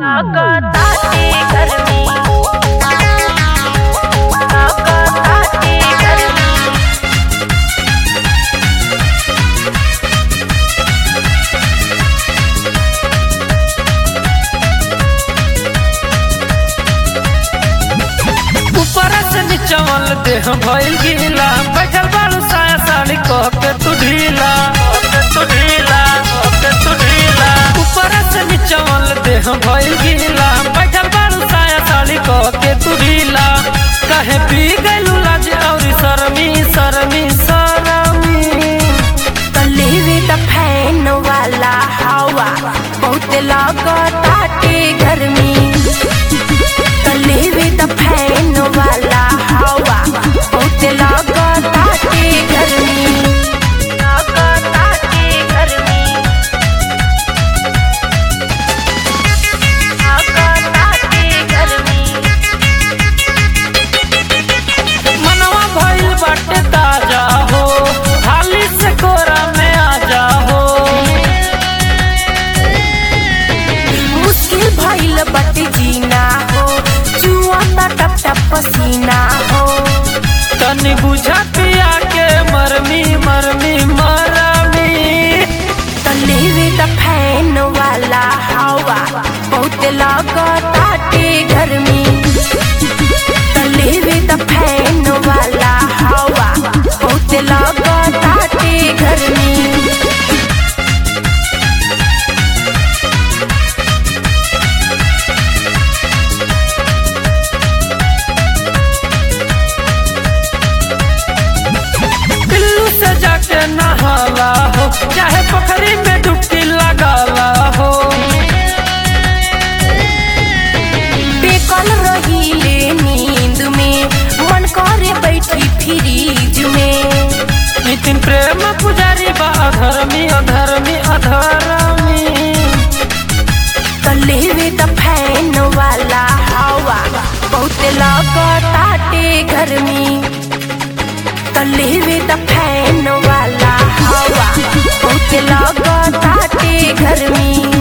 ताकताती गर्मी ताकताती गर्मी ऊपर से नीचवल देह भइल गीला बैठल बालू साया साड़ी कह के तू ढीला कह के तू ढीला कह के तू ढीला ऊपर से नीचवल देह भइल गीला बैठल बालू साया साड़ी कह के तू ढीला कहे पी गइलू लाज और शर्मी शर्मी शर्मी तलेवे त फैन वाला हवा बहुत लागताटे गर्मी तलेवे त फैन वाला हवा बहुत लागताटे गर्मी लागताटे गर्मी लागताटे गर्मी मनवा भइल बाटे ताजा हो हाली से कोरा में आ जा हो मुश्किल भइल बटे जीना हो जुआ त टप टप पसीना हो तनी बुझा पिया के मरमी मरमी मरमी तलेवे त फैन वाला हवा बहुत लागताटे गर्मी तलेवे त फैन वाला हवा बहुत लागताटे गर्मी पिल्लू से जाके नहाला हो चाहे पोखरी में डुबकी लगाला हो बेकल रहीले नींद में मन करे बैठी फ्रीज में नितिन प्रेम पुजारी बा अधर्मी अधर्मी अधर्मी तलेवे त फैन वाला हवा बहुत लागताटे गर्मी तलेवे त फैन वाला हवा बहुत लागताटे गर्मी